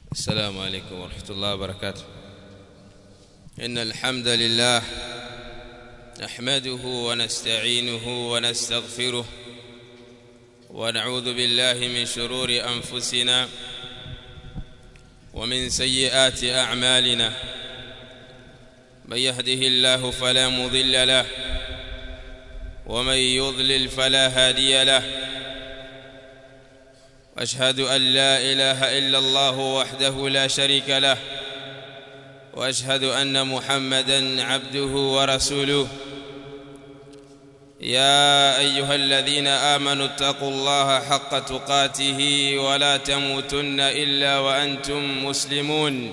السلام عليكم ورحمة الله وبركاته إن الحمد لله نحمده ونستعينه ونستغفره ونعوذ بالله من شرور أنفسنا ومن سيئات أعمالنا من يهده الله فلا مضل له ومن يضلل فلا هادي له واشهد ان لا اله الا الله وحده لا شريك له واشهد ان محمدا عبده ورسوله يا ايها الذين امنوا اتقوا الله حق تقاته ولا تموتن الا وانتم مسلمون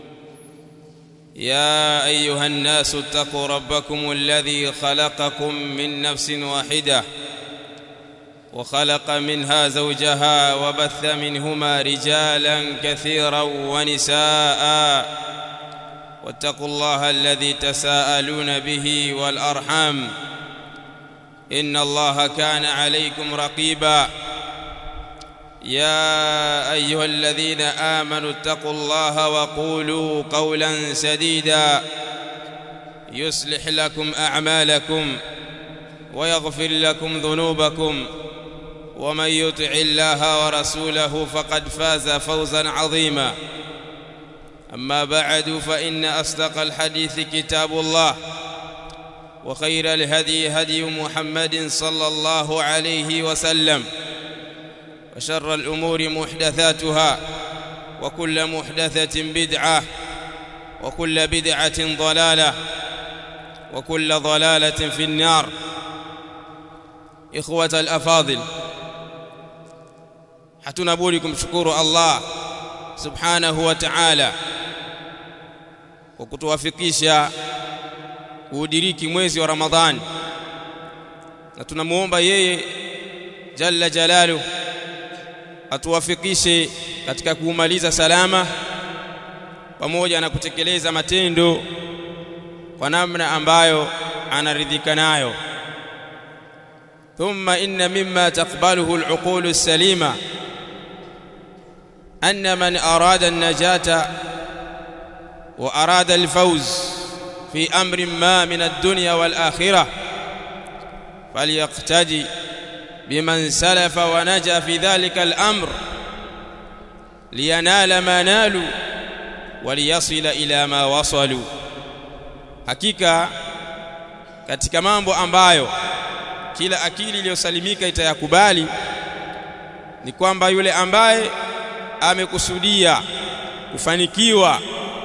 يا ايها الناس اتقوا ربكم الذي خلقكم من نفس واحده وخلق منها زوجها وبث منهما رجالا كثيرا ونساء واتقوا الله الذي تساءلون به والارحام ان الله كان عليكم رقيبا يا ايها الذين امنوا اتقوا الله وقولوا قولا سديدا يصلح لكم اعمالكم ويغفر لكم ذنوبكم ومن يطع الله ورسوله فقد فاز فوزا عظيما اما بعد فان اصدق الحديث كتاب الله وخير الهدي هدي محمد صلى الله عليه وسلم وشر الامور محدثاتها وكل محدثه بدعه وكل بدعه ضلاله وكل ضلاله في النار اخوه الافاضل hatuna budi kumshukuru Allah subhanahu wa ta'ala kwa kutuwafikisha kuudiriki mwezi wa Ramadhani na tunamuomba yeye jalla jalalu atuwafikishe katika kuumaliza salama pamoja na kutekeleza matendo kwa namna ambayo anaridhika nayo thumma inna mimma taqbaluhu al-uqulu as-salima أن من أراد النجاة وأراد الفوز في أمر ما من الدنيا والآخرة فليقتدي بمن سلف ونجا في ذلك الأمر لينال ما نالوا وليصل إلى ما وصلوا hakika katika mambo ambayo kila akili iliyosalimika itayakubali ni kwamba yule ambaye amekusudia kufanikiwa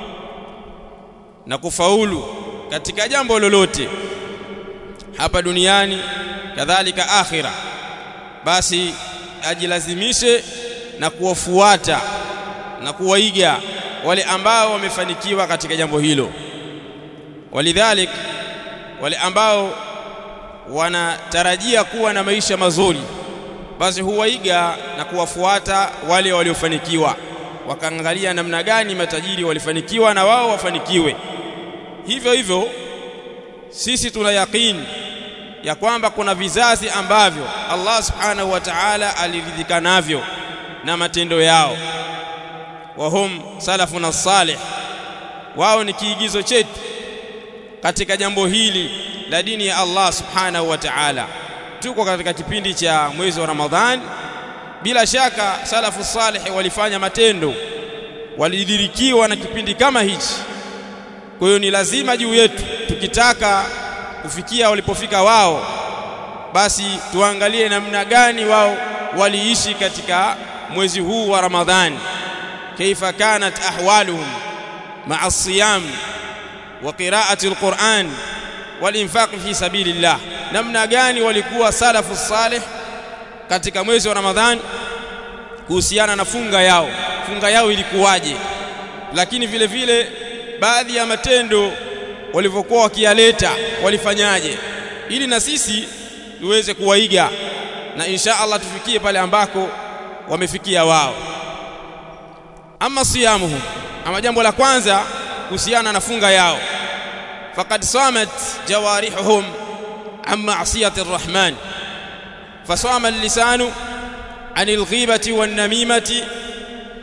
na kufaulu katika jambo lolote hapa duniani kadhalika akhira basi ajilazimishe na kuwafuata na kuwaiga wale ambao wamefanikiwa katika jambo hilo walidhalik wale ambao wanatarajia kuwa na maisha mazuri basi huwaiga na kuwafuata wale waliofanikiwa wakaangalia namna gani matajiri walifanikiwa na wao wafanikiwe hivyo hivyo sisi tuna yaqini ya kwamba kuna vizazi ambavyo Allah subhanahu wa ta'ala aliridhika navyo na matendo yao wahum salafuna salih wao ni kiigizo chetu katika jambo hili la dini ya Allah subhanahu wa ta'ala tuko katika kipindi cha mwezi wa Ramadhani bila shaka salafu salih walifanya matendo walidirikiwa na kipindi kama hichi kwa hiyo ni lazima juu yetu tukitaka kufikia walipofika wao basi tuangalie namna gani wao waliishi katika mwezi huu wa Ramadhani kaifa kanat ahwaluhum ma'a siyam wa qira'ati alquran walinfaq fi sabilillah namna gani walikuwa salafu salih katika mwezi wa Ramadhani kuhusiana na funga yao funga yao ilikuwaje lakini vile vile baadhi ya matendo walivyokuwa wakiyaleta walifanyaje ili na sisi tuweze kuwaiga na insha Allah tufikie pale ambako wamefikia wao ama siyamuhum ama jambo la kwanza kuhusiana na funga yao faqad samat jawarihuhum an ma'siyati arrahman fasama al-lisanu عن الغيبة والنميمة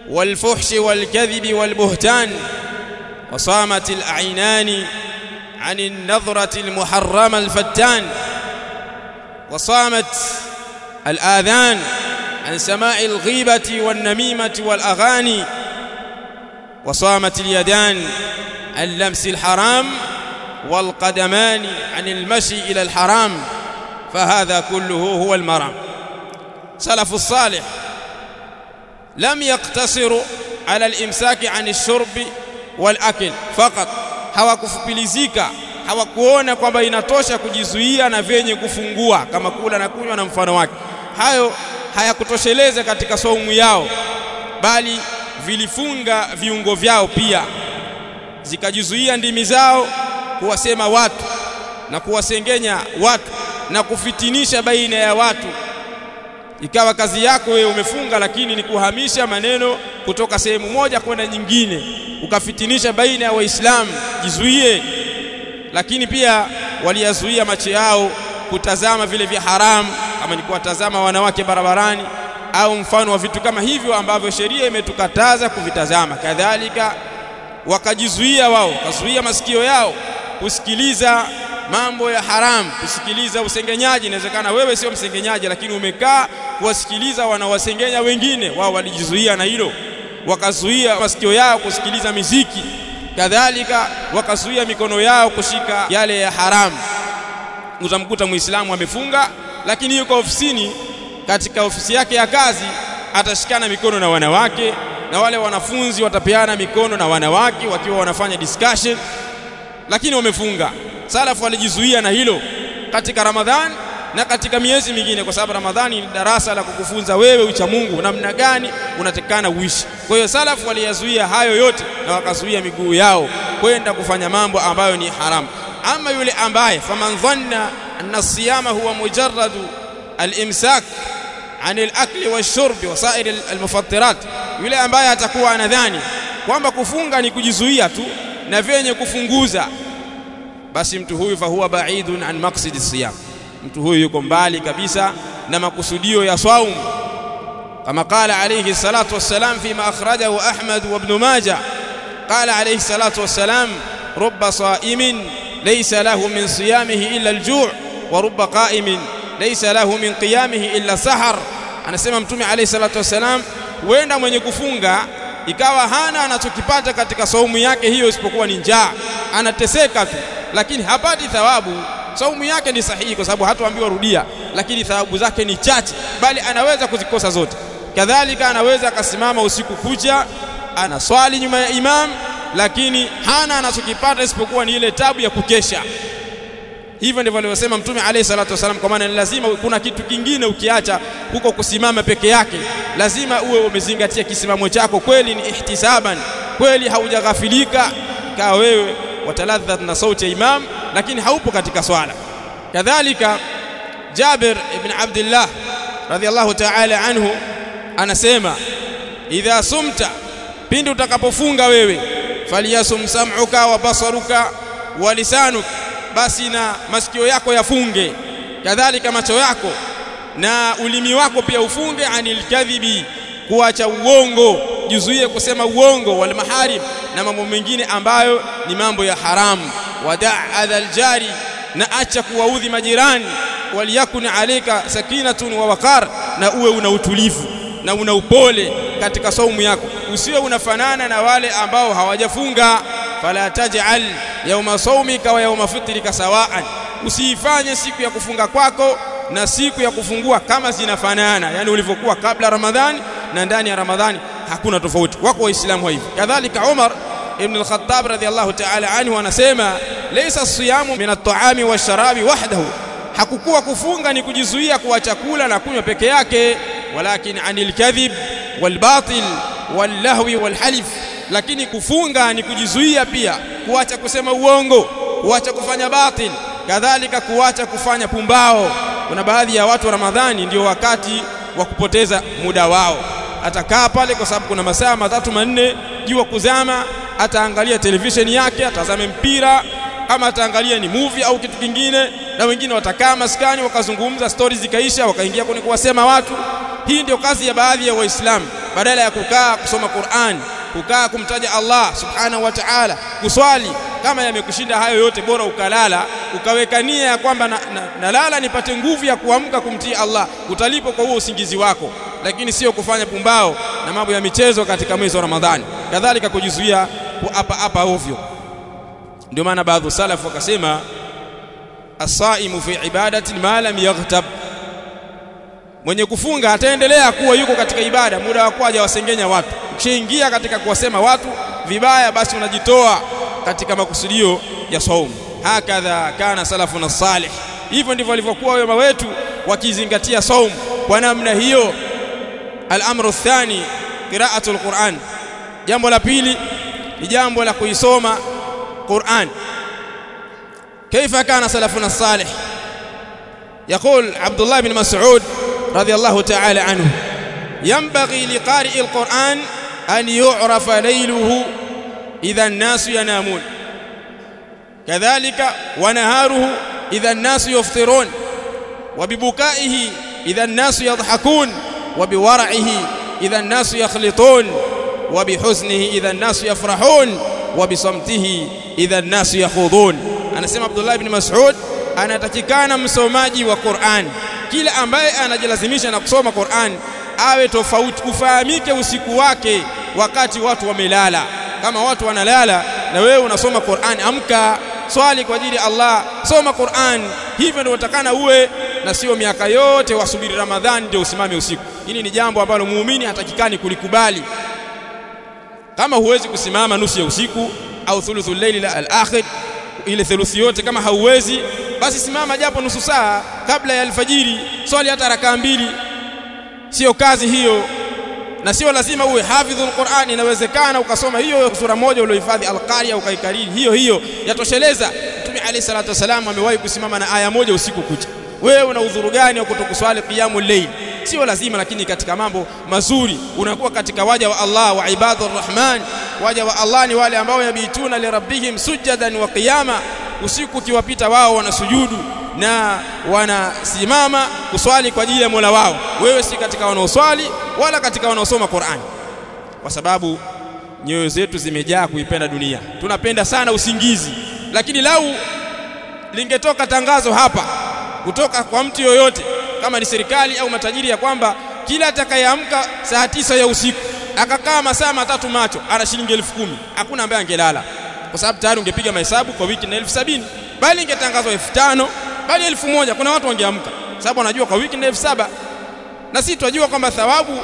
والفحش والكذب والبهتان وصامت الأعينان عن النظرة المحرمة الفتان وصامت الآذان عن سماع الغيبة والنميمة والأغاني وصامت اليدان عن لمس الحرام والقدمان عن المشي إلى الحرام فهذا كله هو المرام سلف الصالح لم يقتصروا على الإمساك عن الشرب والأكل فقط hawakufupilizika hawakuona kwamba inatosha kujizuia na vyenye kufungua kama kula na kunywa na mfano wake hayo hayakutosheleza katika saumu yao bali vilifunga viungo vyao pia zikajizuia ndimi zao kuwasema watu na kuwasengenya watu na kufitinisha baina ya watu ikawa kazi yako wewe umefunga lakini ni kuhamisha maneno kutoka sehemu moja kwenda nyingine ukafitinisha baina ya waislamu jizuie lakini pia waliyazuia macho yao kutazama vile vya haramu kama ni kuwatazama wanawake barabarani au mfano wa vitu kama hivyo ambavyo sheria imetukataza kuvitazama kadhalika wakajizuia wao wakazuia masikio yao kusikiliza mambo ya haramu kusikiliza usengenyaji inawezekana wewe sio msengenyaji lakini umekaa kuwasikiliza wanawasengenya wengine wao walijizuia na hilo wakazuia masikio yao kusikiliza miziki kadhalika wakazuia mikono yao kushika yale ya haramu utamkuta muislamu amefunga lakini yuko ofisini katika ofisi yake ya kazi atashikana mikono na wanawake na wale wanafunzi watapeana mikono na wanawake wakiwa wanafanya discussion lakini wamefunga salafu walijizuia na hilo katika Ramadhan na katika miezi mingine kwa sababu Ramadhani ni darasa la kukufunza wewe ucha Mungu namna gani unatekana uishi kwa hiyo salafu waliyazuia hayo yote na wakazuia miguu yao kwenda kufanya mambo ambayo ni haramu ama yule ambaye faman dhanna anna siyama huwa mujarradu al-imsak عن الأكل والشرب وسائر المفطرات yule ambaye atakuwa anadhani kwamba kufunga ni kujizuia tu na vyenye kufunguza basi mtu huyu fahuwa baidun an maqsidi siyam mtu huyu yuko mbali kabisa na makusudio ya saum kama qala alayhi salatu wassalam fima akhrajahu ahmad wa ibn majah qala alayhi salatu wassalam rubba sa'imin laysa lahu min siyamihi illa al-ju' wa rubba qa'imin laysa lahu min qiyamihi illa sahar anasema mtume alayhi salatu wassalam huenda mwenye kufunga ikawa hana anachokipata katika saumu yake hiyo isipokuwa ni njaa anateseka tu lakini hapati thawabu saumu yake ni sahihi kwa sababu hatuambiwa rudia lakini thawabu zake ni chache bali anaweza kuzikosa zote kadhalika anaweza akasimama usiku kucha anaswali nyuma ya imam lakini hana anachokipata isipokuwa ni ile tabu ya kukesha hivyo ndivyo alivyosema mtume alayhi salatu wasallam kwa maana lazima kuna kitu kingine ukiacha huko kusimama peke yake lazima uwe umezingatia kisimamo chako kweli ni ihtisaban kweli haujaghafilika kaa wewe wataladhat na sauti ya imam lakini haupo katika swala kadhalika Jabir ibn Abdullah radhiallahu ta'ala anhu anasema idha sumta pindi utakapofunga wewe faliyasum sam'uka wa basaruka wa lisanuka basi na masikio yako yafunge kadhalika macho yako na ulimi wako pia ufunge anil kadhibi kuacha uongo jizuie kusema uongo wal maharim na mambo mengine ambayo ni mambo ya haramu wadaa adhal jari na acha kuwaudhi majirani waliyakun alayka sakinatun wa waqar na uwe una utulivu na una upole katika saumu yako usiwe unafanana na wale ambao hawajafunga fala taj'al yauma saumika wa yauma fitrika sawaan usiifanye siku ya kufunga kwako na siku ya kufungua kama zinafanana yani ulivyokuwa kabla ramadhani na ndani ya ramadhani hakuna tofauti wako waislamu hivi kadhalika Umar ibn al-Khattab radhiyallahu ta'ala anhu anasema laysa siyamu min at-ta'ami wash-sharabi wahdahu hakukuwa kufunga ni kujizuia kuwa chakula na kunywa peke yake walakin anil kadhib wal batil wal lahwi wal halif lakini kufunga ni kujizuia pia kuacha kusema uongo kuacha kufanya batil kadhalika kuacha kufanya pumbao kuna baadhi ya watu wa Ramadhani ndio wakati wa kupoteza muda wao atakaa pale kwa sababu kuna masaa matatu manne jua kuzama ataangalia televisheni yake atazame mpira ama ataangalia ni movie au kitu kingine na wengine watakaa maskani wakazungumza stories zikaisha wakaingia kwenye kuwasema watu hii ndio kazi ya baadhi ya waislamu badala ya kukaa kusoma Qur'an kukaa kumtaja Allah subhanahu wa ta'ala kuswali kama yamekushinda hayo yote bora ukalala ukaweka nia ya kwamba nalala na, na nipate nguvu ya kuamka kumtii Allah utalipo kwa huo usingizi wako lakini sio kufanya pumbao na mambo ya michezo katika mwezi wa Ramadhani kadhalika kujizuia hapa hapa ovyo ndio maana baadhi salafu wakasema as-saimu fi ibadati ma lam yaghtab mwenye kufunga ataendelea kuwa yuko katika ibada muda wa kwaja wasengenya watu ukishaingia katika kuwasema watu vibaya basi unajitoa katika makusudio ya saumu hakadha kana salafuna salih hivyo ndivyo walivyokuwa wema wetu wakizingatia saumu kwa namna hiyo al-amru thani qira'atul Qur'an jambo la pili ni jambo la kuisoma Qur'an كيف كان سلفنا الصالح يقول عبد الله بن مسعود رضي الله تعالى عنه ينبغي لقارئ القرآن أن يعرف ليله إذا الناس ينامون كذلك ونهاره إذا الناس يفطرون وببكائه إذا الناس يضحكون وبورعه إذا الناس يخلطون وبحزنه إذا الناس يفرحون وبصمته إذا الناس يخوضون anasema Abdullah ibn Mas'ud anatakikana msomaji wa Qur'an kila ambaye anajilazimisha na kusoma Qur'an awe tofauti ufahamike usiku wake wakati watu wamelala kama watu wanalala na wewe unasoma Qur'an amka swali kwa ajili ya Allah soma Qur'an hivyo ndio utakana uwe na sio miaka yote wasubiri Ramadhani ndio usimame usiku hili ni jambo ambalo muumini hatakikani kulikubali kama huwezi kusimama nusu ya usiku au thuluthul layli al-akhir ile theluthi yote kama hauwezi basi simama japo nusu saa kabla ya alfajiri swali hata rakaa mbili sio kazi hiyo na sio lazima uwe hafidhul Qur'an inawezekana ukasoma hiyo sura moja uliohifadhi al-Qari'a ukaikariri hiyo hiyo yatosheleza Mtume Ali salatu wasalam amewahi kusimama na aya moja usiku kucha wewe una udhuru gani wa kutokuswali qiyamul layl sio lazima lakini katika mambo mazuri unakuwa katika waja wa Allah wa ibadur rahman waja wa Allah ni wale ambao yabituna li rabbihim sujadan wa qiyama usiku ukiwapita wao wanasujudu na wanasimama kuswali kwa ajili ya Mola wao wewe si katika wanaoswali wala katika wanaosoma Qur'an kwa sababu nyoyo zetu zimejaa kuipenda dunia tunapenda sana usingizi lakini lau lingetoka tangazo hapa kutoka kwa mtu yoyote kama ni serikali au matajiri ya kwamba kila atakayeamka saa tisa ya usiku akakaa masaa matatu macho ana shilingi elfu kumi hakuna ambaye angelala kwa sababu tayari ungepiga mahesabu kwa wiki na elfu sabini bali ingetangazwa elfu tano bali elfu moja kuna watu wangeamka sababu wanajua kwa wiki na elfu saba na sisi tunajua kwamba thawabu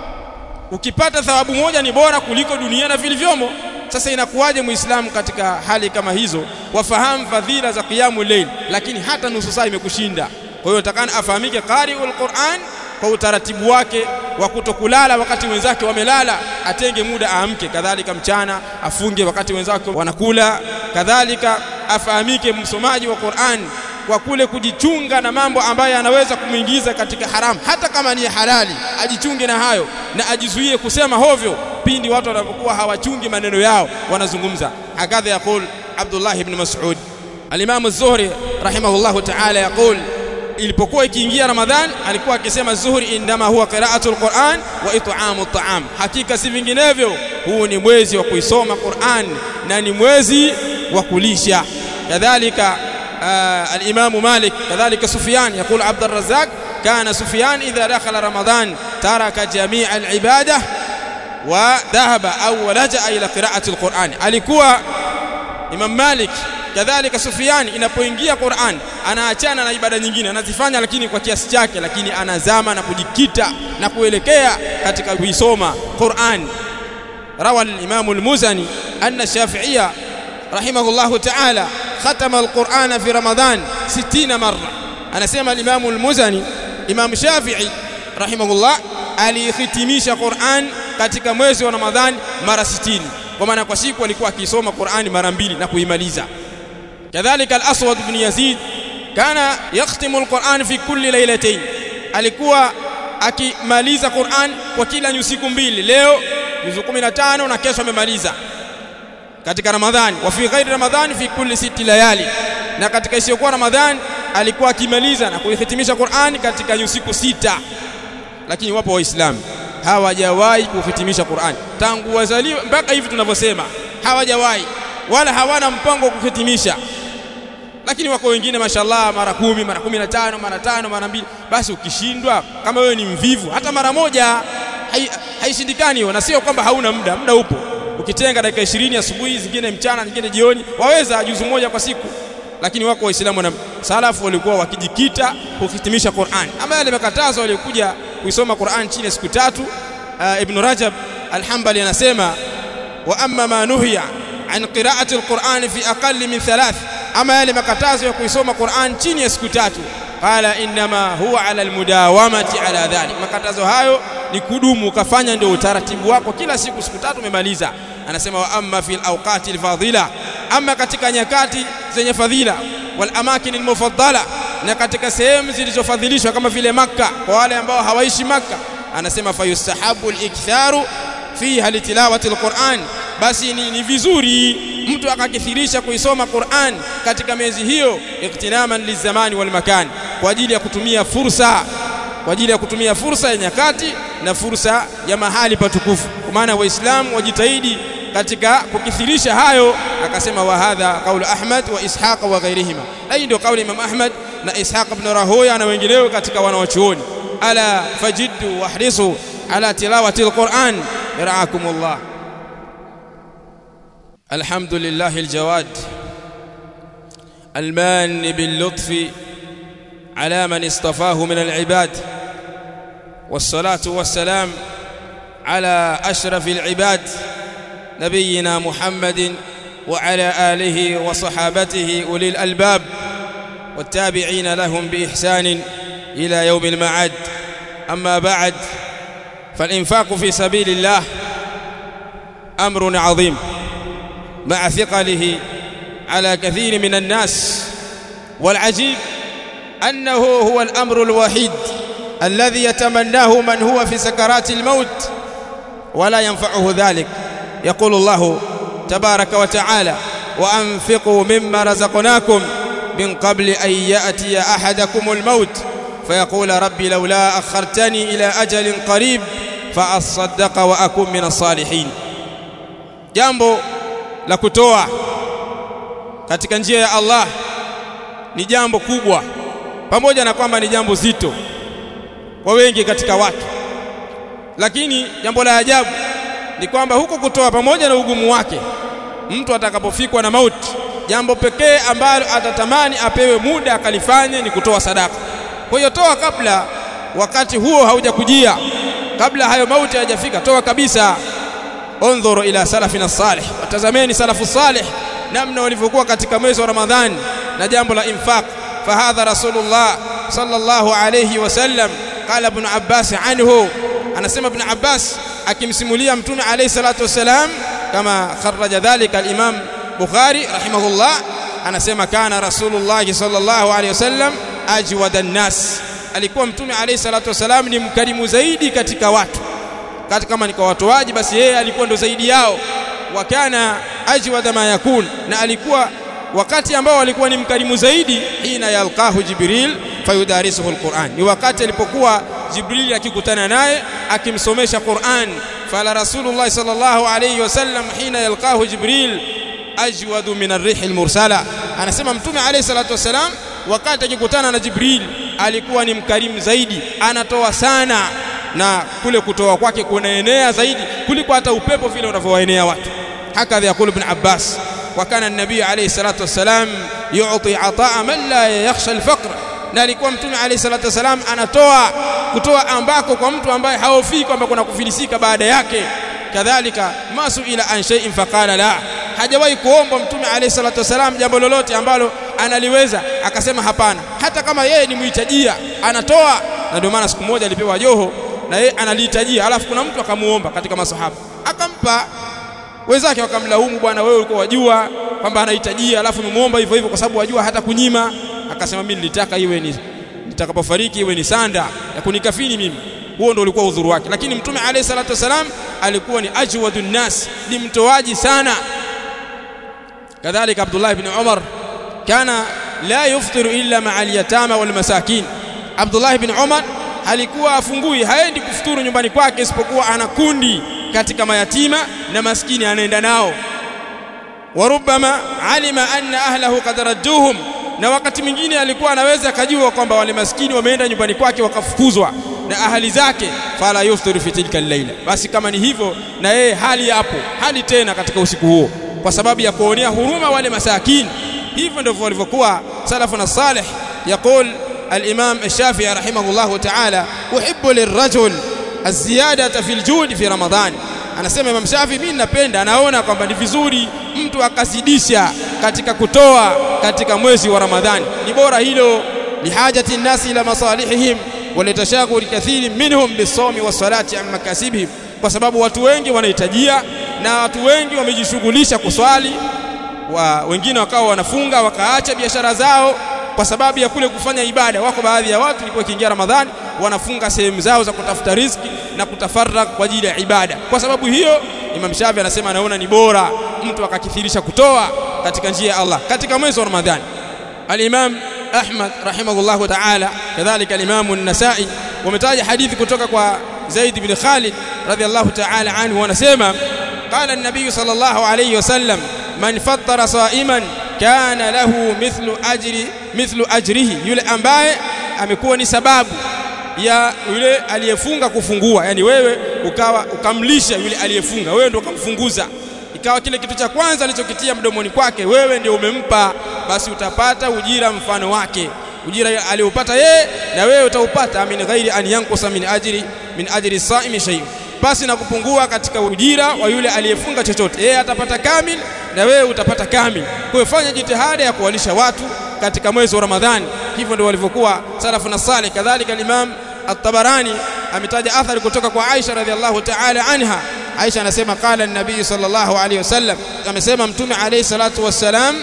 ukipata thawabu moja ni bora kuliko dunia na vilivyomo sasa inakuwaje muislamu katika hali kama hizo wafahamu fadhila za qiyamu layl lakini hata nusu saa imekushinda kwa hiyo takana afahamike qari'ul Qur'an kwa utaratibu wake wa kutokulala wakati wenzake wamelala atenge muda aamke kadhalika mchana afunge wakati wenzake wanakula kadhalika afahamike msomaji wa Qur'an kwa kule kujichunga na mambo ambayo yanaweza kumuingiza katika haramu hata kama ni halali ajichunge na hayo na ajizuie kusema hovyo pindi watu wanapokuwa hawachungi maneno yao wanazungumza hakadha yaqul Abdullah ibn Mas'ud al-Imam az-Zuhri rahimahullahu ta'ala yaqul ilipokuwa ikiingia Ramadhan alikuwa akisema Zuhri indama huwa qira'atul Qur'an wa it'amu at'am hakika si vinginevyo huu ni mwezi wa kuisoma Qur'an na ni mwezi wa kulisha kadhalika الإمام مالك كذلك سفيان يقول عبد الرزاق كان سفيان إذا دخل رمضان ترك جميع العبادة وذهب أو لجأ إلى قراءة القرآن alikuwa Imam Malik kadhalika Sufyan inapoingia Qur'an anaachana na ibada nyingine anazifanya lakini kwa kiasi chake lakini anazama na kujikita na kuelekea katika kuisoma Qur'an روى الإمام المزني أن الشافعية رحمه الله تعالى ختم القرآن في رمضان ستين مرة أنا سيما الإمام المزني إمام شافعي رحمه الله alihitimisha Qur'an katika mwezi wa Ramadhani mara 60 kwa maana kwa siku alikuwa akisoma Qur'ani mara mbili na kuimaliza kadhalika al-Aswad ibn Yazid kana yakhtimu al-Qur'an fi kulli laylatayn alikuwa akimaliza Qur'an kwa kila nyusiku mbili leo juzu 15 na kesho amemaliza katika Ramadhani wa fi ghairi Ramadhani fi kulli siti layali na katika isiyokuwa Ramadhani alikuwa akimaliza na kuihitimisha Qur'ani katika nyusiku sita lakini wapo waislamu hawajawahi kuhitimisha Qur'an tangu wazaliwa mpaka hivi tunavyosema hawajawahi wala hawana mpango wa kuhitimisha lakini wako wengine mashallah mara kumi mara kumi na tano mara tano mara mbili basi ukishindwa kama wewe ni mvivu hata mara moja haishindikani hiyo na sio kwamba hauna muda muda upo ukitenga dakika 20 asubuhi zingine mchana zingine jioni waweza juzu moja kwa siku lakini wako waislamu na salafu walikuwa wakijikita kuhitimisha Qur'an ama yale makatazo waliokuja kuisoma Qur'an chini ya siku tatu uh, Ibn Rajab al-Hanbali anasema wa amma ma nuhiya an qira'ati al-Qur'an fi aqall min thalath ama yale makatazo ya kuisoma Qur'an chini ya siku tatu qala inma huwa ala almudawamati ala dhalik makatazo hayo ni kudumu ukafanya ndio utaratibu wako kila siku siku tatu umemaliza anasema wa amma fil awqati alfadila ama katika nyakati zenye fadhila wal amakin almufaddala na katika sehemu zilizofadhilishwa kama vile makka kwa wale ambao hawaishi makka anasema fayustahabu aliktharu fiha litilawati alquran basi ni, ni vizuri mtu akakithirisha kuisoma Qur'an katika miezi hiyo iktinaman lizamani wal makan kwa ajili ya kutumia fursa kwa ajili ya kutumia fursa ya nyakati na fursa ya mahali patukufu kwa maana waislamu wajitahidi katika kukithirisha hayo akasema wa hadha qaulu Ahmad wa Ishaq wa ghairihima hii ndio kauli Imam Ahmad na Ishaq ibn Rahoya na wengineo katika wanawachuoni ala fajiddu wahrisu ala tilawati alquran yaraakumullah الحمد لله الجواد المان باللطف على من اصطفاه من العباد والصلاة والسلام على أشرف العباد نبينا محمد وعلى آله وصحابته أولي الألباب والتابعين لهم بإحسان إلى يوم المعاد أما بعد فالإنفاق في سبيل الله أمر عظيم مع ثقله على كثير من الناس والعجيب أنه هو الأمر الوحيد الذي يتمناه من هو في سكرات الموت ولا ينفعه ذلك يقول الله تبارك وتعالى وأنفقوا مما رزقناكم من قبل أن يأتي أحدكم الموت فيقول ربي لولا أخرتني إلى أجل قريب فأصدق وأكون من الصالحين jambo la kutoa katika njia ya Allah ni jambo kubwa pamoja na kwamba ni jambo zito kwa wengi katika watu lakini jambo la ajabu ni kwamba huko kutoa pamoja na ugumu wake mtu atakapofikwa na mauti jambo pekee ambalo atatamani apewe muda akalifanye ni kutoa sadaka kwa hiyo toa kabla wakati huo haujakujia kabla hayo mauti hayajafika toa kabisa انظروا الى سلفنا الصالح watazameni salafu salih namna walivyokuwa katika mwezi wa ramadhani na jambo la infaq fahadha rasulullah sallallahu alayhi wasallam qala ibn abbas anhu anasema ibn abbas akimsimulia mtume alayhi salatu wasalam kama kharaja dhalika al-imam bukhari rahimahullah anasema kana rasulullah sallallahu alayhi wasallam ajwada an-nas alikuwa mtume alayhi salatu wasalam ni mkarimu zaidi katika watu kati kama ni kwa watoaji basi yeye alikuwa ndo zaidi yao wakana ajwada ma yakun na alikuwa wakati ambao alikuwa ni mkarimu zaidi hina yalqahu jibril fayudarisuhu alquran ni wakati alipokuwa jibril akikutana naye akimsomesha quran fala rasulullah sallallahu alayhi wasallam hina yalqahu jibril ajwadu min arrih almursala anasema mtume alayhi salatu wasalam wakati akikutana na jibril alikuwa ni mkarimu zaidi anatoa sana na kule kutoa kwake kunaenea zaidi kuliko hata upepo vile unavyowaenea watu hakadha yakulu ibn Abbas wa kana an-nabii alayhi salatu wassalam yu'ti ataa man la yakhsha al-faqr na alikuwa mtume alayhi salatu wassalam anatoa kutoa ambako kwa mtu ambaye haofii kwamba kuna kufilisika baada yake kadhalika masu ila an shay'in faqala la hajawahi kuomba mtume alayhi salatu wassalam jambo lolote ambalo analiweza akasema hapana hata kama yeye ni mhitajia anatoa na ndio maana siku moja alipewa joho na yeye analihitajia alafu kuna mtu akamuomba katika masahaba akampa wenzake wakamlaumu bwana wewe ulikuwa wajua kwamba anahitajia alafu umemuomba hivyo hivyo kwa sababu wajua hata kunyima akasema mimi nilitaka iwe ni nitakapofariki iwe ni sanda ya kunikafini mimi huo ndio ulikuwa udhuru wake lakini mtume alayhi salatu wasalam alikuwa ni ajwadun nas ni mtoaji sana kadhalika Abdullah ibn Umar kana la yuftiru illa ma'a al-yatama wal masakin Abdullah ibn Umar alikuwa afungui haendi kufuturu nyumbani kwake isipokuwa ana kundi katika mayatima na maskini anaenda nao warubama alima anna ahlahu qad radduhum na wakati mwingine alikuwa anaweza akajua kwamba wale maskini wameenda nyumbani kwake wakafukuzwa na ahali zake fala yufturu fi tilka al-laila basi kama ni hivyo na yeye hali hapo hali tena katika usiku huo kwa sababu ya kuonea huruma wale masakini hivyo ndivyo walivyokuwa salafuna salih يقول الإمام الشافعي رحمه الله تعالى أحب للرجل الزيادة في الجود في رمضان anasema Imam Shafi mimi napenda anaona kwamba ni vizuri mtu akazidisha katika kutoa katika mwezi wa Ramadhani ni bora hilo lihajati nnasi ila masalihihim walitashaguli kathiri minhum bisawmi wassalati an makasibihim kwa sababu watu wengi wanahitajia na watu wengi wamejishughulisha kuswali wa wengine wakawa wanafunga wakaacha biashara zao kwa sababu ya kule kufanya ibada. Wako baadhi ya watu ilikuwa ikiingia Ramadhani wanafunga sehemu zao za kutafuta riziki na kutafarrak kwa ajili ya ibada. Kwa sababu hiyo, Imam Shafi anasema anaona ni bora mtu akakithirisha kutoa katika njia ya Allah katika mwezi wa Ramadhani. Al-Imam Ahmad rahimahullahu ta'ala, kadhalika al-Imam an-Nasa'i wametaja hadithi kutoka kwa Zaid bin Khalid radhiyallahu ta'ala anhu, wanasema qala an-nabiy sallallahu alayhi wasallam man fattara sa'iman kana lahu mithlu ajri mithlu ajrihi, yule ambaye amekuwa ni sababu ya yule aliyefunga kufungua, yani wewe ukawa ukamlisha yule aliyefunga, wewe ndio ukamfunguza, ikawa kile kitu cha kwanza alichokitia mdomoni kwake wewe ndio umempa, basi utapata ujira mfano wake, ujira aliopata yeye na wewe utaupata, min ghairi an yankusa min ajri min ajri saimi shay, basi na kupungua katika ujira wa yule aliyefunga chochote, yeye atapata kamil na wewe utapata kamil. Kwa hiyo fanya jitihada ya kuwalisha watu katika mwezi wa Ramadhani. Hivyo ndio walivyokuwa salafu na salih. Kadhalika Imam At-Tabarani ametaja athari kutoka kwa Aisha radhiallahu ta'ala anha. Aisha anasema qala an-nabii sallallahu alayhi wasallam, amesema Mtume alayhi salatu wassalam,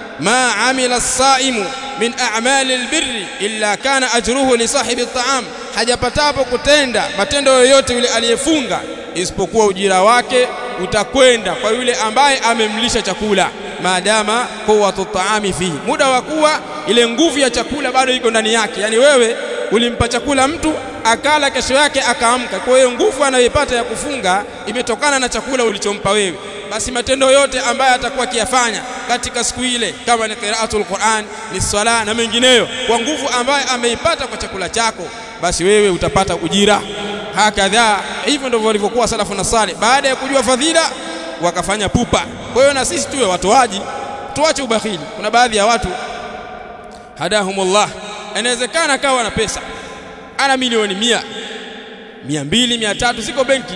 ma amila as-saimu min a'mali al-birri illa kana ajruhu li sahibi at-ta'am, hajapatapo kutenda matendo yoyote yule aliyefunga isipokuwa ujira wake utakwenda kwa yule ambaye amemlisha chakula maadama quwwatu taami fihi, muda wa kuwa ile nguvu ya chakula bado iko ndani yake. Yani wewe ulimpa chakula mtu akala, kesho yake akaamka. Kwa hiyo nguvu anayoipata ya kufunga imetokana na chakula ulichompa wewe. Basi matendo yote ambayo atakuwa akiyafanya katika siku ile, kama ni qiraatul Qur'an, ni swala na mengineyo, kwa nguvu ambayo ameipata kwa chakula chako, basi wewe utapata ujira. Hakadha, hivyo ndivyo walivyokuwa salafu na salih, baada ya kujua fadhila wakafanya pupa. Kwa hiyo na sisi tuwe watoaji, tuache ubakhili. Kuna baadhi ya watu hadahumullah, inawezekana akawa na pesa, ana milioni mia, mia mbili, mia tatu ziko benki,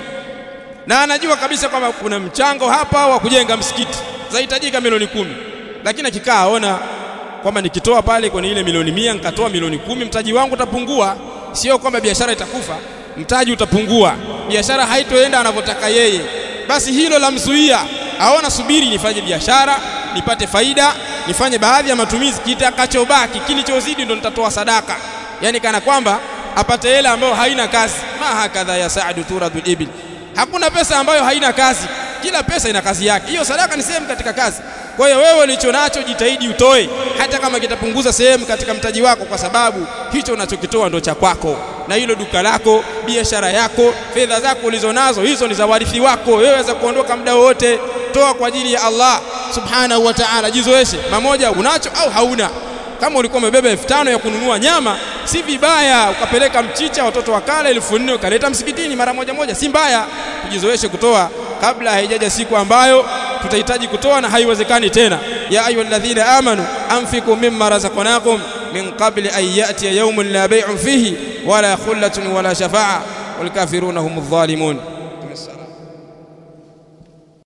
na anajua kabisa kwamba kuna mchango hapa wa kujenga msikiti zahitajika milioni kumi, lakini akikaa aona kwamba nikitoa pale kwenye ile milioni mia nikatoa milioni kumi, mtaji wangu utapungua. Sio kwamba biashara itakufa, mtaji utapungua, biashara haitoenda anavyotaka yeye basi hilo lamzuia, aona subiri nifanye biashara nipate faida, nifanye baadhi ya matumizi, kitakachobaki kilichozidi ndo nitatoa sadaka. Yani kana kwamba apate hela ambayo haina kazi. ma hakadha ya saadu turadul ibil, hakuna pesa ambayo haina kazi, kila pesa ina kazi yake. Hiyo sadaka ni sehemu katika kazi. Kwa hiyo wewe ulicho nacho jitahidi utoe, hata kama kitapunguza sehemu katika mtaji wako, kwa sababu hicho unachokitoa ndo cha kwako na hilo duka lako, biashara yako, fedha zako ulizonazo hizo ni za warithi wako. Wewe waweza kuondoka muda wote, toa kwa ajili ya Allah subhanahu wa ta'ala. Jizoeshe mamoja, unacho au hauna. Kama ulikuwa umebeba elfu tano ya kununua nyama, si vibaya ukapeleka mchicha, watoto wakala elfu nne ukaleta msikitini mara moja moja, si mbaya. Tujizoeshe kutoa kabla haijaja siku ambayo tutahitaji kutoa na haiwezekani tena. ya ayyuhalladhina amanu anfiqu mimma razaqnakum min qabli an ya'tiya yawmun la bay'un fihi wala khullatun wala shafa'a wal kafiruna humudh dhalimun